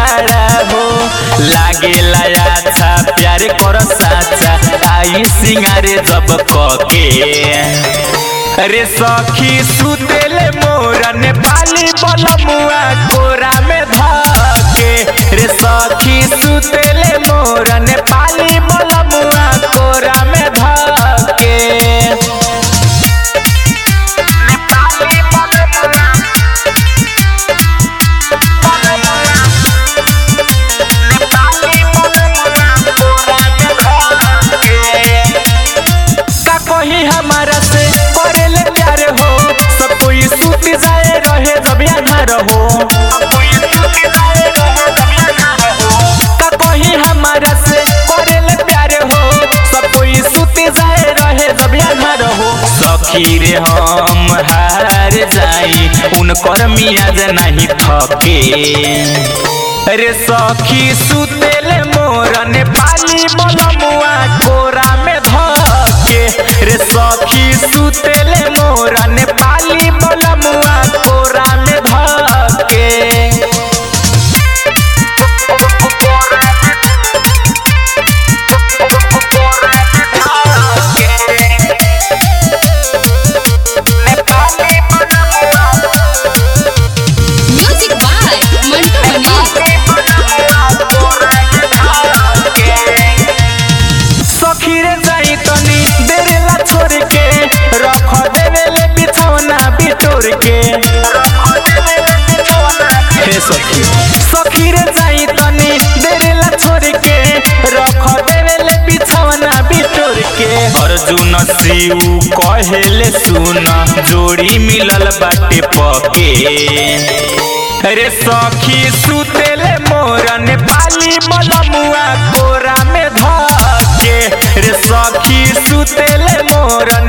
बड़ा हो लागेला अच्छा प्यार कर साचा आई सिंगारे जब कके रे सखी सुतेले मोरा नेपाली बलमुआ कोरा में धके रे सखी सुतेले मोरा नेपाली बलमुआ कोरा में धके नेपाली बलमुआ नेपाली बलमुआ कोरा में धके का कही हमारा से करेले प्यार हो सब कोई सूत जाए रहे जब यहाँ रहो का कही हमारा से करेले प्यार हो सब कोई सूत जाए रहे जब यहाँ रहो सखी रे हम हार जाई उनकर मियाज नहीं थके रे सखी सुतेले मोर नेपाली बलमुआ कोरा में धके रे सखी सुतेले मोर नेपाली बलमुआ कोरा में धके म्यूजिक बाय मंटू मनी सखी रे जाई तनी देरेला छोड़ के रख देवेले बिछौना बिटोर के हे सखी सखी रे जाई तनी देरेला छोड़ के रख देवेले बिछौना बिटोर के अर्जुन शिव कहेले सुन जोड़ी मिलल बाटे पके रे सखी सुतेले मोर नेपाली बलमुआ कोरा में धके रे सखी सुतेले मोर